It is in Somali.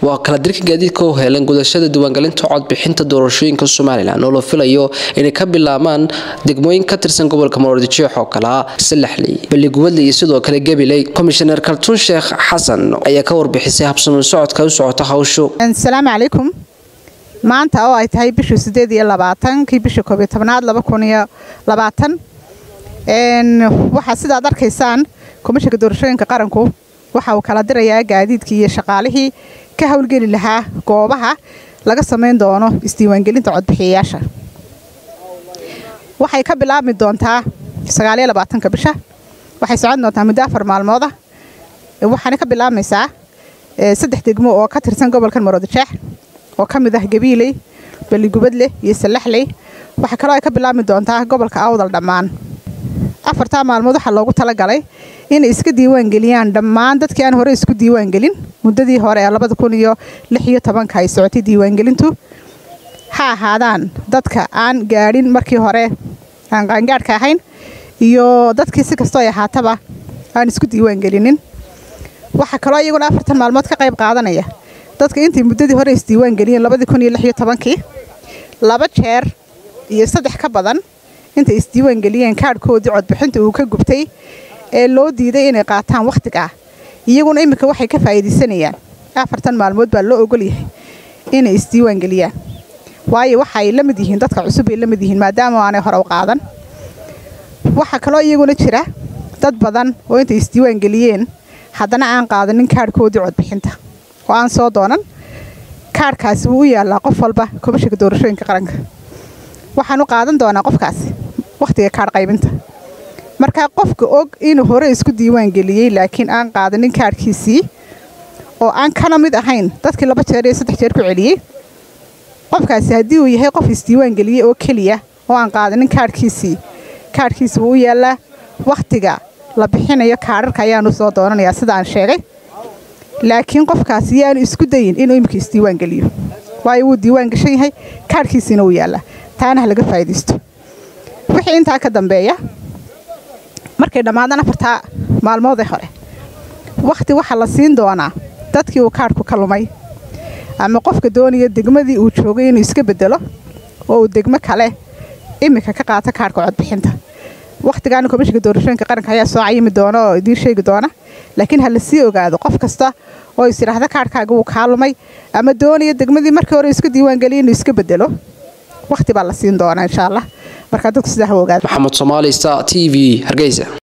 waa kala dirka gaadiidka u heelan gudashada diiwaangelinta codbixinta doorashooyinka somalilan oo la filayo inay ka bilaabmaan degmooyin ka tirsan gobolka maroodijeex oo kalea salaxley balligubadle iyo sidoo kale gabiley komishaneer kaltuun sheekh xasan ayaa ka warbixisay habsami socodka u socota hawshu asalaamu calaykum maanta oo ay tahay bishii sideed iyo labaatankii bishii koob iyo tobnaad laba kun iyo labaatan waxaa sidaad arkaysaan komishanka doorashooyinka qaranku waxa uu kala dirayaa gaadiidkii iyo shaqaalihii ka howlgeli lahaa goobaha laga samayn doono isdiiwaangelinta codbixiyayaasha waxay ka bilaabmi doontaa sagaaliyo labaatanka bisha waxay socon doontaa muddo afar maalmooda waxaana ka bilaabmaysaa saddex degmo oo ka tirsan gobolkan maroodijeex oo ka mid ah gabiiley balligubadle iyo salaxley waxaa kaloo ay ka bilaabmi doontaa gobolka awdal dhammaan afartaa maalmood waxaa loogu talagalay inay iska diiwaangeliyaan dhammaan dadkii aan hore isku diiwaangelin muddadii hore ee labada kun iyo lix iyo tobanka ay socotay diiwaangelintu ha ahaadaan dadka aan gaadhin markii hore aan qaangaadhka ahayn iyo dadkii si kastoo ay ahaataba aan isku diiwaangelinin waxaa kaloo iyaguna afartan maalmood ka qayb qaadanaya dadka intay muddadii hore isdiiwaangeliyeen labadii kun iyo lix iyo tobankii laba jeer iyo saddex ka badan intay isdiiwaangeliyeen kaadhkoodii codbixinta uu ka gubtay ee loo diiday inay qaataan wakhtiga ah iyaguna iminka waxay ka faa'iidaysanayaan afartan maalmood baa loo ogol yahay inay isdiiwaangeliyaan waayo waxaay la mid yihiin dadka cusub ay la mid yihiin maadaama aanay hore u qaadan waxaa kaloo iyaguna jira dad badan oo intay isdiiwaangeliyeen haddana aan qaadanin kaadhkoodii codbixinta oo aan soo doonan kaadhkaasi wuu u yaallaa qof walba komishanka doorashooyinka qaranka waxaan u qaadan doonaa qofkaasi wakhtiga kaadh qaybinta markaa qofka og inuu hore isku diiwaangeliyey laakiin aan qaadanin kaadhkiisii oo aan kana mid ahayn dadkii laba jeer iyo saddex jeer ku celiyey qofkaasi haddii uu yahay qof isdiiwaangeliyey oo keliya oo aan qaadanin kaadhkiisii kaadhkiisi wuu u yaallaa wakhtiga la bixinayo kaadharka ayaanu soo doonanayaa sida aan sheegay laakiin qofkaasi yaanu isku dayin inuu iminka isdiiwaangeliyo waayo wuu diiwaan gashan yahay kaadhkiisiina wuu yaallaa taana ha laga faa'iidaysto wixii intaa ka dambeeya markay dhammaadaan afartaa maalmoodee hore wakhti waxaa la siin doonaa dadkii uu kaadhku ka lumay ama qofka doonaya degmadii uu joogay inuu iska bedelo oo uu degmo kale iminka ka qaato kaadhka codbixinta wakhtigaana komishanka doorashooyinka qaranka ayaa soo cayimi doona oo idiin sheegi doona laakiin ha la sii ogaado qof kasta oo is idhaahda kaadhkaaga wuu kaa lumay ama doonaya degmadii markii hore iska diiwaangeliya inuu iska bedelo wakhti baa la siin doonaa insha allah markaa dadku sidaa ha ogaado maxamed soomaali star t v hargeysa